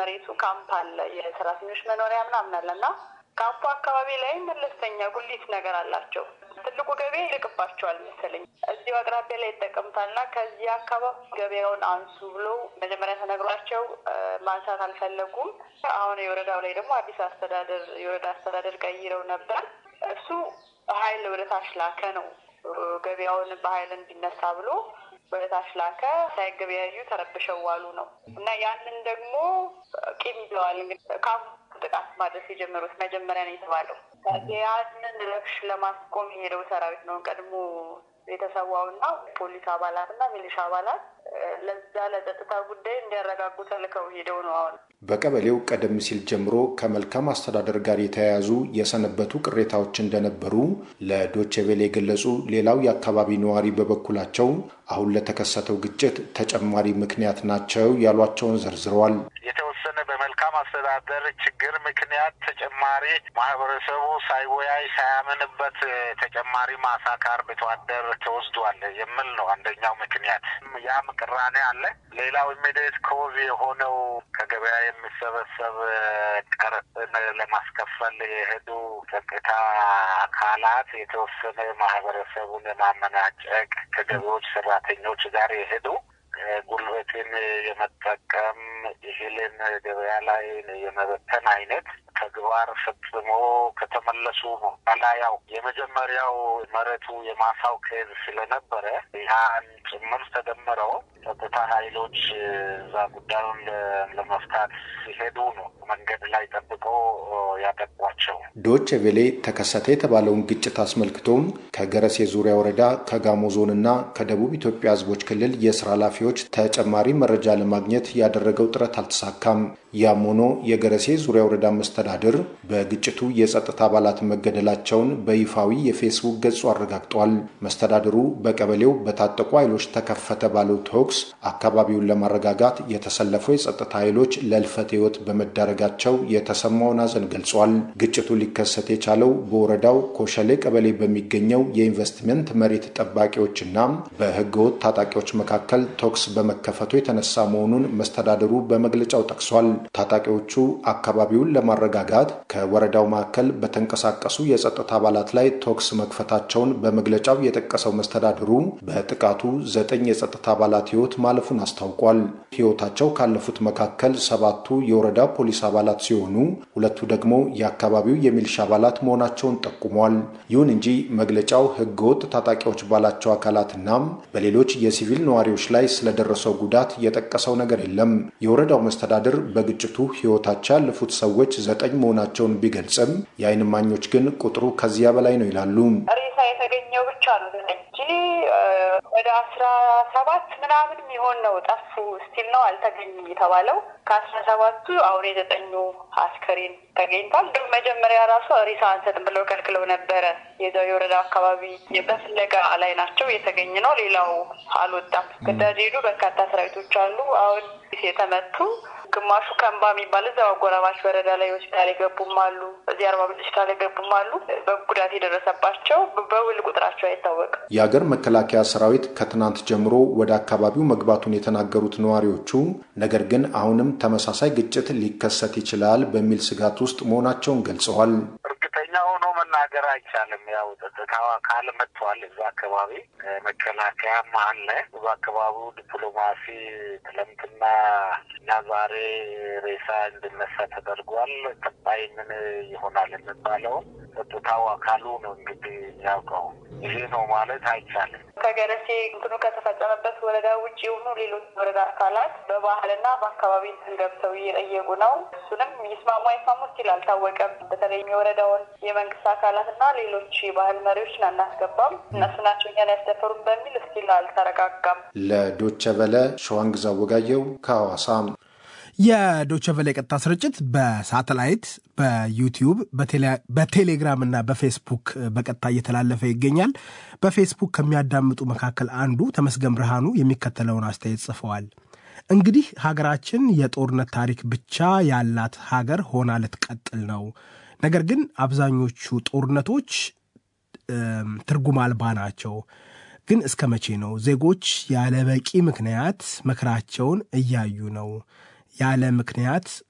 መሬቱ ካምፕ አለ፣ የሰራተኞች መኖሪያ ምናምን አለ እና ካምፑ አካባቢ ላይ መለስተኛ ጉሊት ነገር አላቸው። ትልቁ ገበያ ይርቅባቸዋል መሰለኝ እዚሁ አቅራቢያ ላይ ይጠቀሙታል እና ከዚህ አካባቢ ገበያውን አንሱ ብሎ መጀመሪያ ተነግሯቸው ማንሳት አልፈለጉም። አሁን የወረዳው ላይ ደግሞ አዲስ አስተዳደር የወረዳ አስተዳደር ቀይረው ነበር። እሱ ኃይል ወደ ታች ላከ ነው ገበያውን በኃይል እንዲነሳ ብሎ ወደ ታች ላከ። ሳይገበያዩ ተረብሸው ዋሉ ነው እና ያንን ደግሞ ቂም ይዘዋል እንግዲህ ካምፑ ጥቃት ማድረስ የጀመሩት መጀመሪያ ነው የተባለው። ያንን ረብሽ ለማስቆም የሄደው ሰራዊት ነው ቀድሞ የተሰዋውና ፖሊስ አባላት እና ሚሊሻ አባላት ለዛ ለጸጥታ ጉዳይ እንዲያረጋጉ ተልከው ሄደው ነው። አሁን በቀበሌው ቀደም ሲል ጀምሮ ከመልካም አስተዳደር ጋር የተያያዙ የሰነበቱ ቅሬታዎች እንደነበሩ ለዶቼ ቬለ የገለጹ ሌላው የአካባቢ ነዋሪ በበኩላቸው አሁን ለተከሰተው ግጭት ተጨማሪ ምክንያት ናቸው ያሏቸውን ዘርዝረዋል። የተወሰነ በመልካም አስተዳደር ችግር ምክንያት ተጨማሪ ማህበረሰቡ ሳይወያይ ሳያምንበት ተጨማሪ ማሳ ከአርብቶ አደር ተወስዷል የሚል ነው አንደኛው ምክንያት። ያም ቅራኔ አለ። ሌላው ኢሚዲየት ኮዝ የሆነው ከገበያ የሚሰበሰብ ቀረጥን ለማስከፈል የሄዱ ጸጥታ አካላት የተወሰነ ማህበረሰቡን የማመናጨቅ ከገቢዎች ሰራተኞች ጋር የሄዱ ጉልበትን የመጠቀም እህልን ገበያ ላይ የመበተን አይነት ተግባር ፈጽሞ ከተመለሱ በኋላ ያው የመጀመሪያው መሬቱ የማሳው ኬዝ ስለነበረ ያን ጭምር ተደምረው ጸጥታ ኃይሎች እዛ ጉዳዩን ለመፍታት ሲሄዱ ነው መንገድ ላይ ጠብቆ ያጠቋቸው። ዶቼ ቬሌ ተከሰተ የተባለውን ግጭት አስመልክቶም ከገረሴ ዙሪያ ወረዳ ከጋሞ ዞንና ከደቡብ ኢትዮጵያ ሕዝቦች ክልል የስራ ኃላፊዎች ተጨማሪ መረጃ ለማግኘት ያደረገው ጥረት አልተሳካም። ያም ሆኖ የገረሴ ዙሪያ ወረዳ መስተዳድር በግጭቱ የጸጥታ አባላት መገደላቸውን በይፋዊ የፌስቡክ ገጹ አረጋግጧል። መስተዳድሩ በቀበሌው በታጠቁ ኃይሎች ተከፈተ ባለው ተኩስ አካባቢውን ለማረጋጋት የተሰለፉ የጸጥታ ኃይሎች ለልፈት ሕይወት በመዳረጋቸው የተሰማውን ሐዘን ገልጿል። ግጭቱ ሊከሰት የቻለው በወረዳው ኮሸሌ ቀበሌ በሚገኘው የኢንቨስትመንት መሬት ጠባቂዎችና በህገወጥ ታጣቂዎች መካከል ተኩስ በመከፈቱ የተነሳ መሆኑን መስተዳድሩ በመግለጫው ጠቅሷል። ታጣቂዎቹ አካባቢውን ለማረጋጋት ከወረዳው ማዕከል በተንቀሳቀሱ የጸጥታ አባላት ላይ ተኩስ መክፈታቸውን በመግለጫው የጠቀሰው መስተዳድሩ በጥቃቱ ዘጠኝ የጸጥታ አባላት ህይወት ማለፉን አስታውቋል። ህይወታቸው ካለፉት መካከል ሰባቱ የወረዳ ፖሊስ አባላት ሲሆኑ ሁለቱ ደግሞ የአካባቢው የሚሊሻ አባላት መሆናቸውን ጠቁሟል። ይሁን እንጂ መግለጫው ህገወጥ ታጣቂዎች ባላቸው አካላትና በሌሎች የሲቪል ነዋሪዎች ላይ ስለደረሰው ጉዳት የጠቀሰው ነገር የለም። የወረዳው መስተዳድር በግጭቱ ህይወታቸው ያለፉት ሰዎች ዘጠኝ መሆናቸውን ቢገልጽም የዓይን እማኞች ግን ቁጥሩ ከዚያ በላይ ነው ይላሉ። ሬሳ የተገኘው ብቻ ነው እንጂ ወደ አስራ ሰባት ምናምን የሚሆን ነው ጠፉ ስቲል ነው አልተገኙም የተባለው። ከአስራ ሰባቱ አሁን የዘጠኙ አስከሬን ተገኝቷል። እንዲሁም መጀመሪያ ራሱ ሬሳ አንሰጥም ብለው ከልክለው ነበረ። የዛው የወረዳ አካባቢ በፍለጋ ላይ ናቸው። የተገኘ ነው። ሌላው አልወጣም። ግዳጅ ሄዱ በርካታ ሰራዊቶች አሉ። አሁን የተመቱ ግማሹ ከንባ የሚባል እዛው አጎራባች ወረዳ ላይ ሆስፒታል የገቡም አሉ። እዚህ አርባ ምንጭ ሆስፒታል የገቡም አሉ። በጉዳት የደረሰባቸው በውል ቁጥራቸው አይታወቅም። የአገር መከላከያ ሰራዊት ከትናንት ጀምሮ ወደ አካባቢው መግባቱን የተናገሩት ነዋሪዎቹ ነገር ግን አሁንም ተመሳሳይ ግጭት ሊከሰት ይችላል በሚል ስጋት ውስጥ መሆናቸውን ገልጸዋል። እርግጠኛ ሆኖ መናገር አይቻልም። ያው ጸጥታው አካል መጥቷል። እዛ አካባቢ መከላከያም አለ። በአካባቢው ዲፕሎማሲ ትለምትና እና ዛሬ ሬሳ እንድነሳ ተደርጓል። ቀጣይ ምን ይሆናል የሚባለው ጸጥታው አካሉ ነው እንግዲህ የሚያውቀው። ይሄ ነው ማለት አይቻልም። ከገረሴ እንትኑ ከተፈጸመበት ወረዳ ውጭ የሆኑ ሌሎች ወረዳ አካላት በባህልና በአካባቢ ገብተው እየጠየቁ ነው። እሱንም ይስማሙ አይስማሙ ስቲል አልታወቀም። በተለይም የወረዳውን የመንግስት አካላት እና ሌሎች የባህል መሪዎችን አናስገባም፣ እነሱ ናቸው እኛን ያስደፈሩን በሚል ስቲል አልተረጋጋም። ለዶቸ ቨለ ሸዋንግዛ ወጋየው ከሐዋሳ የዶቸቨሌ ቀጥታ ስርጭት በሳተላይት በዩቲዩብ በቴሌግራም እና በፌስቡክ በቀጥታ እየተላለፈ ይገኛል። በፌስቡክ ከሚያዳምጡ መካከል አንዱ ተመስገን ብርሃኑ የሚከተለውን አስተያየት ጽፈዋል። እንግዲህ ሀገራችን የጦርነት ታሪክ ብቻ ያላት ሀገር ሆና ልትቀጥል ነው። ነገር ግን አብዛኞቹ ጦርነቶች ትርጉም አልባ ናቸው። ግን እስከ መቼ ነው? ዜጎች ያለ በቂ ምክንያት መከራቸውን እያዩ ነው። ያለ ምክንያት